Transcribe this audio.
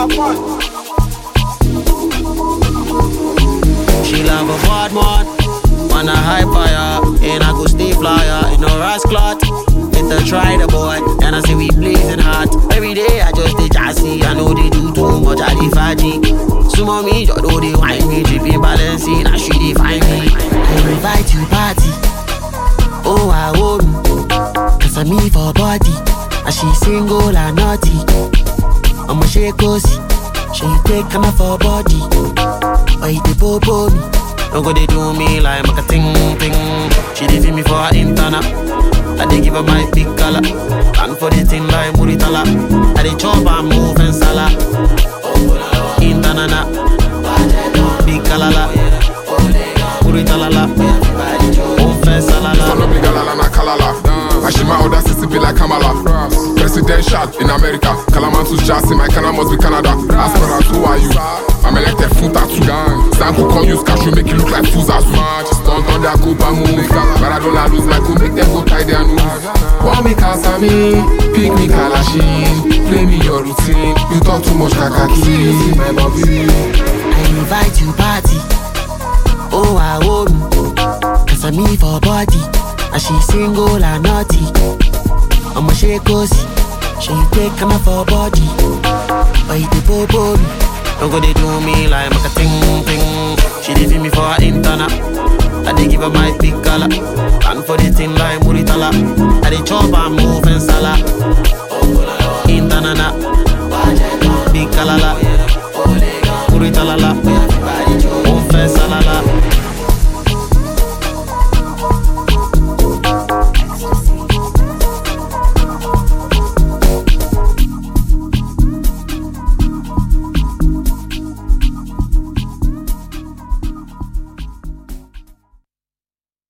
She love a bad man, wanna high fire, and I go stay flyer in a ras clot. It a try the boy, and I say we blazing hot. Every day I just dey jassy, I know they do too much, I dey faji. Sumo me, just know they wine me, dripping balancing, now she dey find me. I invite you party, oh I hold me, cause I'm me for body, and she single and naughty. I'ma shake cozy, she take come for body. Oh, you dey bobo me. Don't go they do me like make a ting ting. She dey feel me for her internal. I dey give her my big color. And for the thing like Muritala. I dey chop and move and sala. Internana. Big kalala. Muritalala. Move and salala. Turn up the galala na kalala. Ashima other city be like Kamala. Presidential in America. Kalamantus Jassy, my Kana must be Canada. Aspirant, who are you? I'm elected full tattoo. Zanku come use cash, make it look like fools as much. Stunt on their Copa move. Maradona lose my cool, make them go tie their noose. Want me Kasami, pick me Kalashin. Play me your routine. You talk too much kakaki. My bobby. I invite you party. Oh, I hold me. Cause I'm me for body. And she single and naughty. I'ma shake cozy. She take come for body. Oh, you dey bobo me. Don't go they do me like make a ting ting. She dey feel me for her internal. I dey give her my big color. And for the thing like Muritala. I dey chop and move and sala.